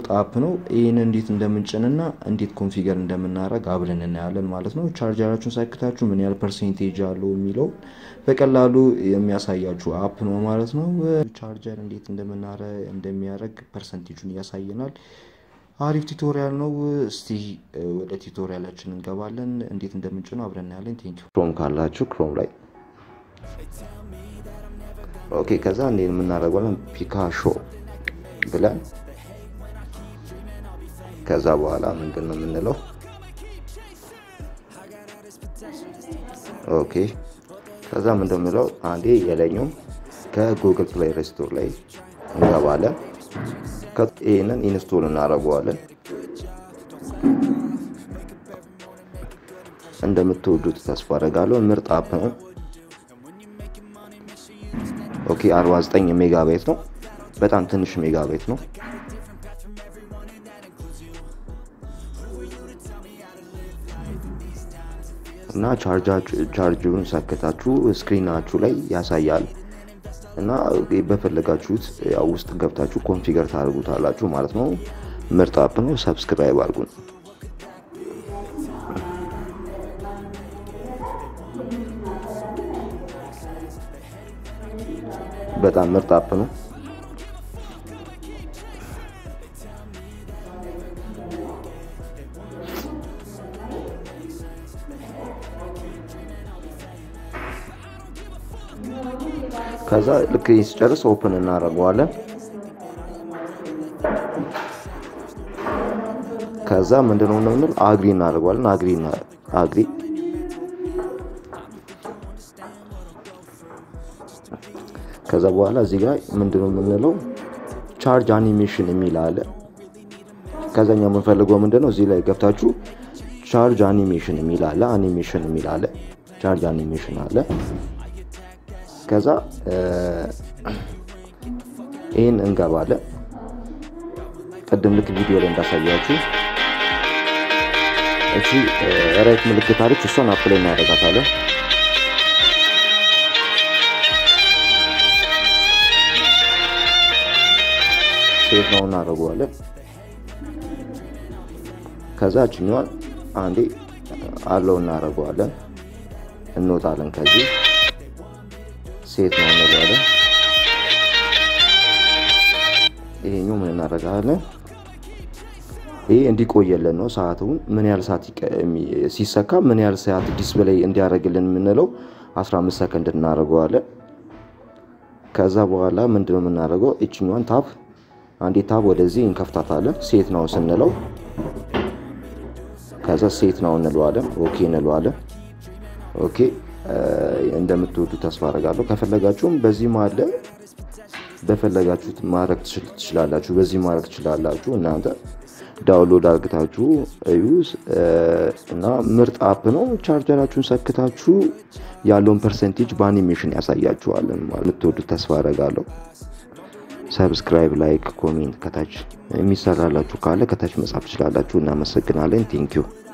ምርጥ አፕ ነው። ይህን እንዴት እንደምንጭንና እንዴት ኮንፊገር እንደምናደርግ አብረን እናያለን ማለት ነው። ቻርጀራችሁን ሳይክታችሁ ምን ያህል ፐርሴንቴጅ አለው የሚለው በቀላሉ የሚያሳያችሁ አፕ ነው ማለት ነው። ቻርጀር እንዴት እንደሚያደርግ ፐርሰንቴጁን ያሳየናል። አሪፍ ቱቶሪያል ነው። እስቲ ወደ ቱቶሪያላችን እንገባለን። እንዴት እንደምንጭነው አብረን እናያለን። ቴንክ ክሮም ካላችሁ ክሮም ላይ ኦኬ። ከዛ እንዴት የምናደርገለን ፒካሾ ብለን ከዛ በኋላ ምንድን ነው የምንለው? ኦኬ ከዛ ምንድን የምንለው አንዴ የለኝም ከጉግል ፕሌይ ስቶር ላይ እንገባለን። ይህንን ኢንስቶል እናደርገዋለን። እንደምትወዱት ተስፋ አደርጋለሁ። ምርጥ አፕ ነው። ኦኬ 49 ሜጋባይት ነው። በጣም ትንሽ ሜጋባይት ነው። እና ቻርጅሩን ሰክታችሁ ስክሪናችሁ ላይ ያሳያል እና በፈለጋችሁት ያው ውስጥ ገብታችሁ ኮንፊገር ታደርጉታላችሁ ማለት ነው። ምርጥ አፕ ነው። ሰብስክራይብ አድርጉን። በጣም ምርጥ አፕ ነው። ከዛ ልክ ሲጨርስ ኦፕን እናደርገዋለን። ከዛ ምንድነው እንደምንል አግሪ እናደርገዋለን። አግሪ አግሪ ከዛ በኋላ እዚህ ጋር ምንድነው የምንለው ቻርጅ አኒሜሽን የሚል አለ። ከዛኛ የምንፈልገው ምንድነው እዚህ ላይ ገብታችሁ ቻርጅ አኒሜሽን የሚል አለ። አኒሜሽን የሚል አለ። ቻርጅ አኒሜሽን አለ። ከዛ ይህን እንገባለን። ቅድም ልክ ቪዲዮ ላይ እንዳሳያችሁ እቺ ራይት ምልክት አለች። እሷን አፕላይ እናደርጋታለን። ሴት ነው እናደርገዋለን። ከዛ እችኛዋን አንዴ አለው እናደርገዋለን። እንወጣለን ከዚህ ሴት ነው እንለዋለን። ይሄኛው ምን እናደርጋለን? ይሄ እንዲቆየልን ነው። ሰዓቱን ምን ያህል ሰዓት ሲሰካ ምን ያህል ሰዓት ዲስፕሌይ እንዲያደርግልን የምንለው 15 ሰከንድ እናደርገዋለን። ከዛ በኋላ ምንድነው የምናደርገው? እችኛዋን ታብ አንዴ ታብ ወደዚህ እንከፍታታለን። ሴት ነው ስንለው ከዛ ሴት ነው እንለዋለን። ኦኬ እንለዋለን። ኦኬ እንደምትወዱ ተስፋ አደርጋለሁ። ከፈለጋችሁም በዚህ ማለ በፈለጋችሁት ማድረግ ትችላላችሁ። በዚህ ማድረግ ትችላላችሁ። እናንተ ዳውንሎድ አድርግታችሁ ዩዝ እና ምርጥ አፕ ነው። ቻርጀራችሁን ሰክታችሁ ያለውን ፐርሰንቴጅ በአኒሜሽን ያሳያችኋል። የምትወዱት ተስፋ አደርጋለሁ። ሰብስክራይብ፣ ላይክ፣ ኮሜንት ከታች የሚሰራላችሁ ካለ ከታች መጻፍ ትችላላችሁ። እናመሰግናለን። ቴንኪዩ